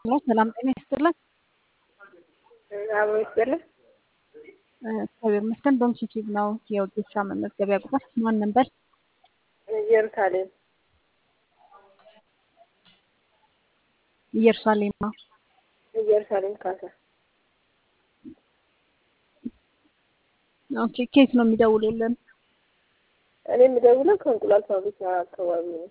ሄሎ ሰላም ጤና ይስጥልን። አብሮ ይስጥልን። እግዚአብሔር ይመስገን። በምሽት ነው የወጌሻ መመዝገቢያ ቁጥር ማን ነበር? ኢየሩሳሌም ኢየሩሳሌም ነው። ኢየሩሳሌም ካሳ ኦኬ። ኬት ነው የሚደውሉልን? እኔ የምደውለው ከእንቁላል ፋብሪካ አካባቢ ነው።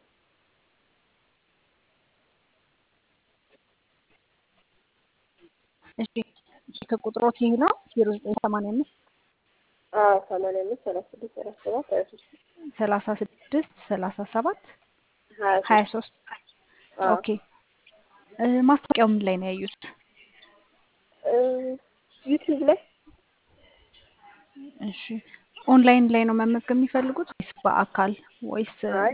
እሺ ስልክ ቁጥሮት ይህ ነው ዜሮ ዘጠኝ ሰማንያ አምስት አዎ ሰማንያ አምስት ሰላሳ ስድስት ሰላሳ ሰባት ሀያ ሶስት ሰላሳ ስድስት ሰላሳ ሰባት ሀያ ሀያ ሶስት ሶስት ኦኬ። ማስታወቂያው ምን ላይ ነው ያዩት? ዩቲዩብ ላይ እሺ ኦንላይን ላይ ነው መመዝገብ የሚፈልጉት ወይስ በአካል ወይስ አይ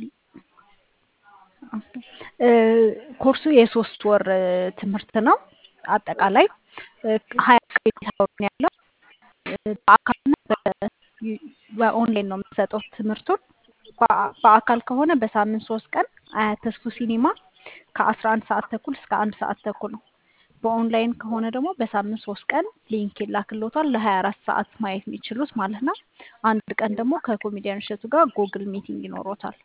እ ኮርሱ የሶስት ወር እ ትምህርት ነው። አጠቃላይ እ ሀያ ክሬዲት አወር ነው ያለው። እ በአካልና በ- በኦንላይን ነው የምንሰጠው ትምህርቱን። በአ- በአካል ከሆነ በሳምንት ሶስት ቀን አያት ተስፉ ሲኒማ ከአስራ አንድ ሰዓት ተኩል እስከ አንድ ሰዓት ተኩል ነው። በኦንላይን ከሆነ ደግሞ በሳምንት ሶስት ቀን ሊንክ ይላክልዎታል ለሀያ አራት ሰዓት ማየት የሚችሉት ማለት ነው። አንድ ቀን ደግሞ ከኮሜዲያን እሸቱ ጋር ጉግል ሚቲንግ ይኖሮታል።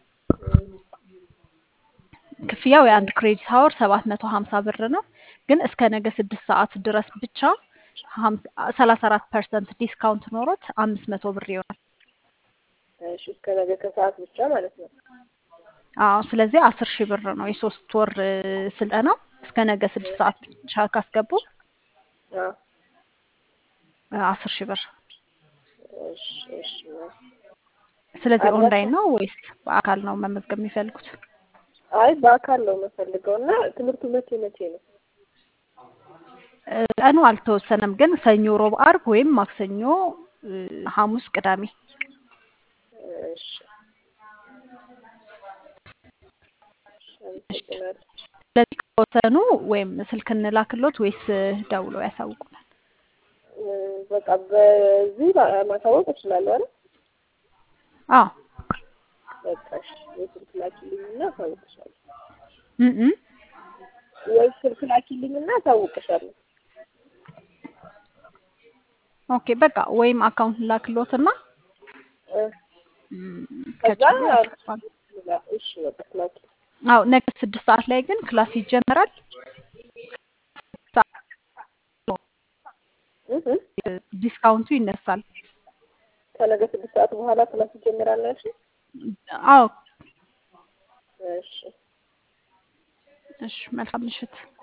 ክፍያው የአንድ ክሬዲት ሀወር ሰባት መቶ ሀምሳ ብር ነው። ግን እስከ ነገ ስድስት ሰዓት ድረስ ብቻ ሰላሳ አራት ፐርሰንት ዲስካውንት ኖሮት አምስት መቶ ብር ይሆናል። እሺ እስከ ነገ ከሰዓት ብቻ ማለት ነው። አዎ ስለዚህ አስር ሺህ ብር ነው የሶስት ወር እ ስልጠናው እስከ ነገ ስድስት ሰዓት ብቻ ካስገቡ አዎ እ አስር ሺህ ብር። እሺ እሺ ስለዚህ አድራሻ ኦንላይን ነው ወይስ በአካል ነው መመዝገብ የሚፈልጉት? አይ በአካል ነው የምፈልገው እና ትምህርቱ መቼ መቼ ነው? እ ቀኑ አልተወሰነም፣ ግን ሰኞ፣ ሮብ፣ አርብ ወይም ማክሰኞ፣ እ ሐሙስ፣ ቅዳሜ እሺ አመሰግናለሁ። ስለዚህ ከወሰኑ ወይም ስልክ እንላክሎት ወይስ እ ደውለው ያሳውቁናል? እ በቃ በዚህ ማ- ማሳወቅ እችላለሁ አይደል? አዎ በቃ እሺ የስልክ ላኪልኝና አሳውቅሻለሁ። እም እም። ወይ ስልክ ላኪልኝና አሳውቅሻለሁ። ኦኬ በቃ ወይም አካውንት ላክሎትና እ እም፣ ከዛ ከቻሉ ያስገባሉ። እሺ በቃ ላኪ አዎ ነገ ስድስት ሰዓት ላይ ግን ክላስ ይጀመራል። ሰዓት እ እ እ ዲስካውንቱ ይነሳል። ከነገ ስድስት ሰዓት በኋላ ክላስ ይጀምራል ያልሽኝ? አዎ እሺ እሺ፣ መልካም ምሽት።